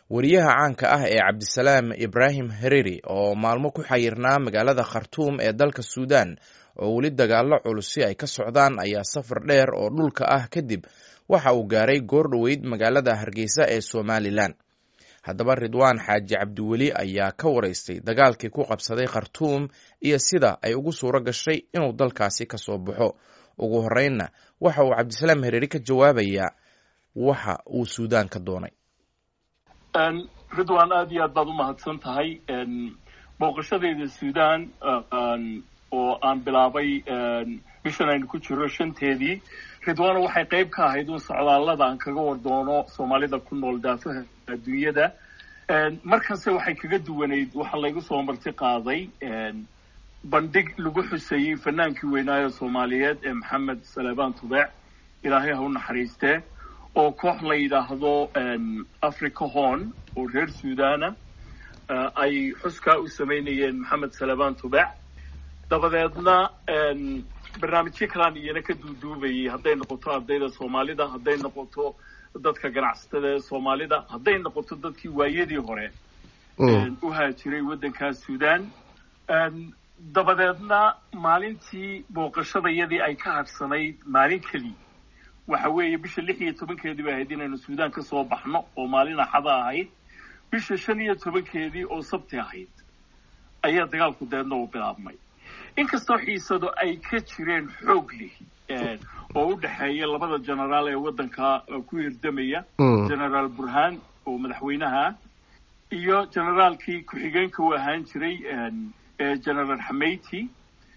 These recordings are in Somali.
wariyaha caanka ah ee cabdisalaam ibraahim hereri oo maalmo ku xayirnaa magaalada khartuum ee dalka suudan oo weli dagaallo culusi ay ka socdaan ayaa safar dheer oo dhulka ah kadib waxa uu gaaray goor dhoweyd magaalada hargeysa ee somalilan haddaba ridwaan xaaji cabdiweli ayaa ka waraystay dagaalkii ku qabsaday khartuum iyo sida ay ugu suuro gashay inuu dalkaasi ka soo baxo ugu horreynna waxa uu cabdisalaam hereri ka jawaabayaa waxa uu suudaan ka doonay ridwan aad iyo aad baad u mahadsan tahay booqashadayda suudan oo aan bilaabay bishan aynu ku jiro shanteedii ridwano waxay qayb ka ahayd un socdaallada aan kaga war doono soomaalida ku nool daafaha adduunyada markase waxay kaga duwanayd waxaa laygu soo marti qaaday bandhig lagu xuseeyey fanaankii weynaayo soomaaliyeed ee maxamed salebaan tubeec ilaahay ha u naxariistee oo koox la yidhaahdo africa horn oo reer suudana ay xuskaa u samaynayeen maxamed salebaan tubeec dabadeedna barnaamijyo kalaan iyana ka duuduubayay hadday noqoto ardayda soomaalida hadday noqoto dadka ganacsatada ee soomaalida hadday noqoto dadkii waayadii hore u haajiray waddankaas suudan dabadeedna maalintii booqashadayadii ay ka harsanayd maalin keliya waxa weeye bisha lix iyo tobankeedii bay ahayd inaynu suudaan ka soo baxno oo maalin axada ahayd bisha shan iyo tobankeedii oo sabti ahayd ayaa dagaalku deedna uu bilaabmay inkastoo xiisado ay ka jireen xoog leh oo u dhexeeya labada generaal ee waddanka ku hirdamaya generaal burhaan oo madaxweynaha iyo generaalkii ku-xigeenka u ahaan jiray generaal xamayti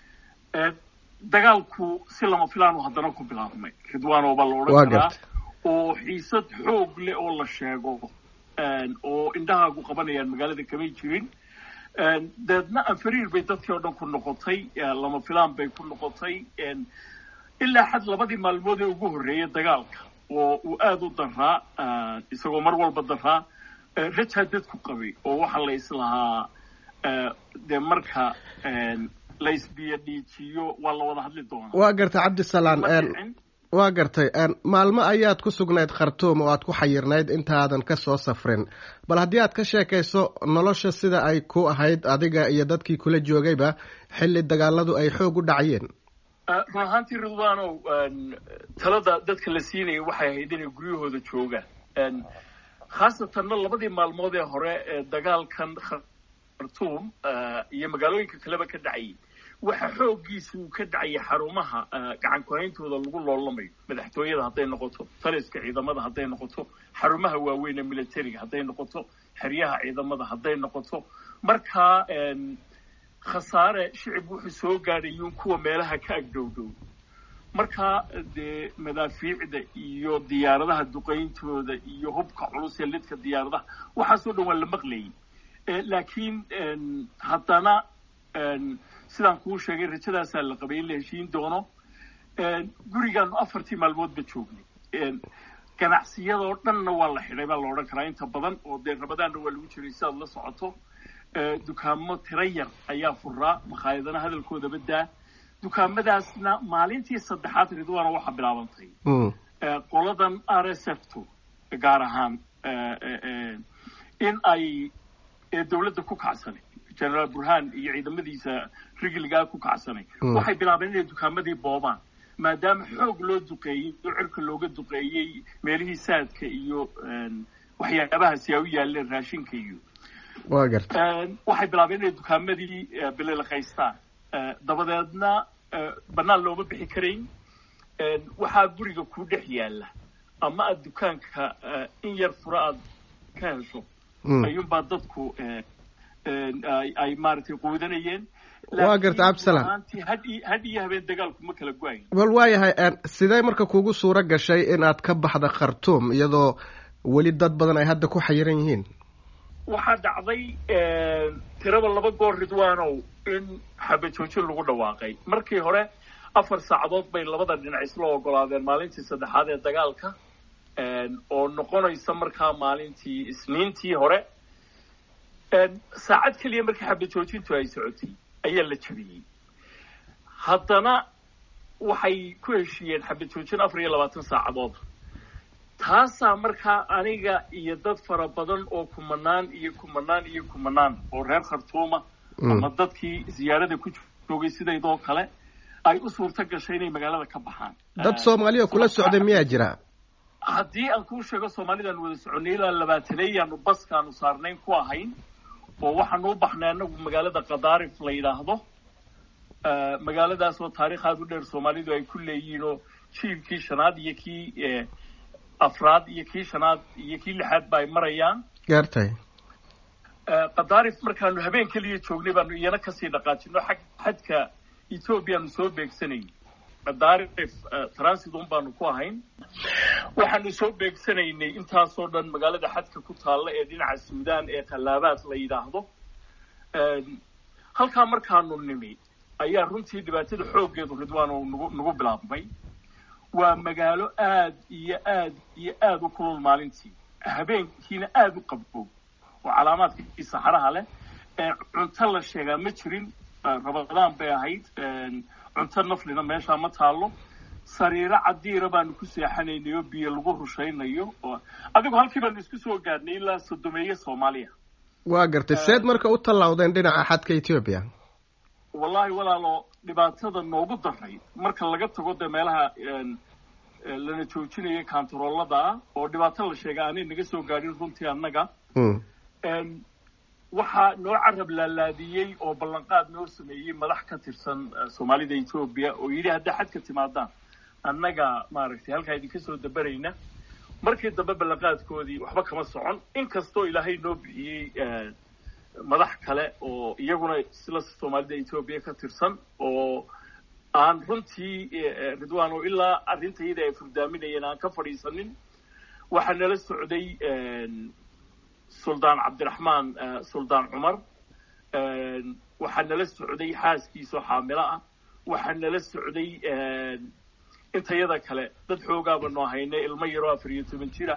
dagaalku si lama filaanu haddana ku bilaabmay ridwano baa la odhan karaa oo xiisad xoog leh oo la sheego oo indhahaagu qabanayaan magaalada kamay jirin deedna anfariir bay dadkii oo dhan ku noqotay lama filaan bay ku noqotay ilaa xad labadii maalmood ee ugu horreeyay dagaalka oo uu aada u daraa isagoo mar walba daraa rajaa dadku qabay oo waxaa la islahaa dee marka la isbiyo dhiijiyo waa la wada hadli doonaa waa gartay cabdisalaan waa gartay maalmo ayaad ku sugnayd khartuum oo aad ku xayirnayd intaadan ka soo safrin bal haddii aad ka sheekayso nolosha sida ay ku ahayd adiga iyo dadkii kula joogayba xilli dagaaladu ay xoog u dhacayeen run ahaantii ridwanow talada dadka la siinaya waxay ahayd inay guryahooda joogaan khaasatanna labadii maalmood ee hore ee dagaalkan khartuum iyo magaalooyinka kaleba ka dhacayay waxa xooggiisa uu ka dhacaya xarumaha gacan ku-hayntooda lagu loolamayo madaxtooyada hadday noqoto taliska ciidamada hadday noqoto xarumaha waaweyn ee militariga hadday noqoto xeryaha ciidamada hadday noqoto markaa khasaare shicib wuxuu soo gaadhayuun kuwa meelaha ka agdhowdhow markaa dee madaafiicda iyo diyaaradaha duqayntooda iyo hubka culus ee lidka diyaaradaha waxaasoo dhan waa la maqlayay laakiin haddana sidaan kuu sheegay rajadaasaa la qabay in la heshiin doono gurigaanu afartii maalmoodba joognay ganacsiyadoo dhanna waa la xidhay baa la odhan karaa inta badan oo dee rabadaanna waa lagu jiray si aad la socoto dukaamo tiro yar ayaa furaa makhaayadana hadalkoodaba daa dukaamadaasna maalintii saddexaad ridwaana waxaa bilaabantay qoladan r s f to gaar ahaan in ay dawladda ku kacsanay generaal burhaan iyo ciidamadiisa rigiligaa ku kacsanay waxay bilaabeen inay dukaamadii boobaan maadaama xoog loo duqeeyey oo cirka looga duqeeyey meelihii saadka iyo waxyaabahaasi ay u yaaleen raashinka iyo wa garta waxay bilaabeen inay dukaamadii bililaqaystaan dabadeedna bannaan looma bixi karayn waxaa guriga ku dhex yaalla ama aada dukaanka in yar fura aad ka hesho ayuunbaa dadku ay maaragtay quudanayeen waa garta cabdisalaan had iyo habeen dagaalku ma kala go-ayn bal waayahay sidee marka kugu suuro gashay inaad ka baxda khartuum iyadoo weli dad badan ay hadda ku xayiran yihiin waxaa dhacday tiraba laba goor ridwanow in xabajoojin lagu dhawaaqay markii hore afar saacadood bay labada dhinac isla ogolaadeen maalintii saddexaad ee dagaalka oo noqonaysa markaa maalintii isniintii hore saacad keliya markii xabajoojintu ay socotay ayaa la jabiyey haddana waxay ku heshiiyeen xabajoojin afar iyo labaatan saacadood taasaa markaa aniga iyo dad fara badan oo kumanaan iyo kumanaan iyo kumanaan oo reer khartuuma ama dadkii ziyaarada ku joogay sidaydoo kale ay u suurto gashay inay magaalada ka baxaan dad soomaaliya kula socday miyaa jira haddii aan kuu sheego soomaalidaan wada soconay ilaa labaataneeyaanu baskaanu saarnayn ku ahayn oo waxaanu u baxnay anagu magaalada kadaarif la yidhaahdo magaaladaas oo taarikh aada u dheer soomaalidu ay ku leeyihiin oo jiilkii shanaad iyo kii afraad iyo kii shanaad iyo kii lixaad ba ay marayaan gaartay kadaarif markaanu habeen keliya joognay baanu iyana kasii dhaqaajino xag xadka ethoobiyaanu soo beegsanayay kadaarif transit un baanu ku ahayn waxaanu soo beegsanaynay intaasoo dhan magaalada xadka ku taalla ee dhinaca suudaan ee khallaabaad la yidhaahdo halkaa markaanu nimi ayaa runtii dhibaatada xooggeedu ridwaan oo nagu nagu bilaabmay waa magaalo aad iyo aad iyo aada u kulul maalintii habeenkiina aada u qabbow oo calaamaadkii saxaraha leh ee cunto la sheegaa ma jirin rabadaan bay ahayd cunto naflina meeshaa ma taallo sariiro cadiira baanu ku seexanaynay oo biyo lagu rushaynayo oo adigu halkii baanu isku soo gaadhnay ilaa sodomeeye soomaaliya waa gartay seed marka u tallawdeen dhinaca xadka etoobiya wallahi walaalo dhibaatada noogu daray marka laga tago dee meelaha lana joojinaya kantaroolada ah oo dhibaato la sheega aanay naga soo gaadhin runtii annaga waxaa noo carab laalaadiyey oo ballanqaad noo sameeyey madax ka tirsan soomaalida etoobiya oo yidhi haddaa xadka timaadaan annaga maaragtay halkaa idinka soo dabarayna markii dambe ballanqaadkoodii waxba kama socon inkastoo ilaahay noo bixiyey madax kale oo iyaguna sila soomaalida etoobiya ka tirsan oo aan runtii ridwaan oo ilaa arrinta iyada ay furdaaminayeen aan ka fadhiisanin waxaa nala socday suldaan cabdiraxmaan suldaan cumar waxaa nala socday xaaskiisoo xaamilo ah waxaa nala socday intayada kale dad xoogaabanu ahaynay ilmo yaroo afar iyo toban jira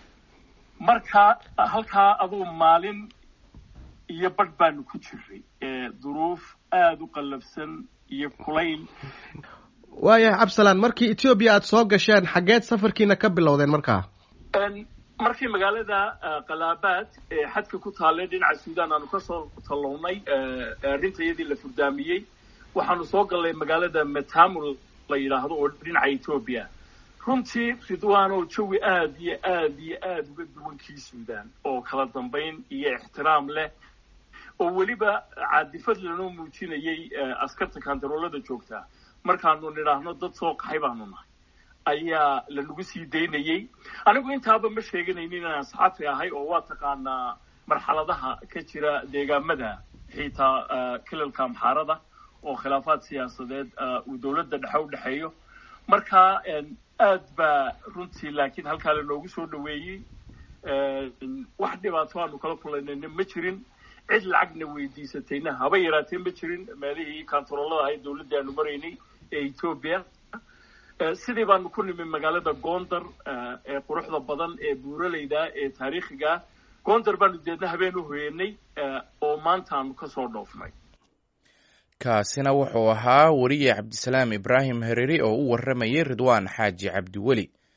marka halkaa adugu maalin iyo badh baanu ku jiray duruuf aada u qallafsan iyo kulayl waayahay cabsalaan markii etoobiya aada soo gasheen xaggeed safarkiina ka bilowdeen markaa markii magaalada kalaabaad ee xadka ku taallay dhinaca suudaan aanu kasoo tallownay arrinta iyadii la furdaamiyey waxaanu soo gallay magaalada metamul la yidhaahdo oo dhinaca etoobiya runtii ridwaan oo jawi aada iyo aada iyo aada uga duwankii suudaan oo kala dambayn iyo ixtiraam leh oo weliba caadifad lanoo muujinayay askarta kantaroolada joogtaa markaanu nidhaahno dad soo qaxay baanu nahay ayaa lanagu sii daynayey anigu intaaba ma sheeganaynin inaan saxafi ahay oo waa taqaanaa marxaladaha ka jira deegaamada xitaa kilalka amxaarada oo khilaafaad siyaasadeed uu dowladda dhexe u dhexeeyo marka aad baa runtii laakiin halkaa lanoogu soo dhaweeyey wax dhibaato aanu kala kulanayna ma jirin cid lacagna weydiisatayna haba yaraatee ma jirin meelihii kantaroolada ahayd dowladdii aanu maraynay ee etoobiya sidii baanu ku nimi magaalada gondar ee quruxda badan ee buuraleyda ee taariikhiga gondar baanu deedna habeen u hoyanay oo maanta aanu kasoo dhoofnay kaasina wuxuu ahaa weriye cabdisalaam ibraahim hereri oo u warramayay ridwaan xaaji cabdiweli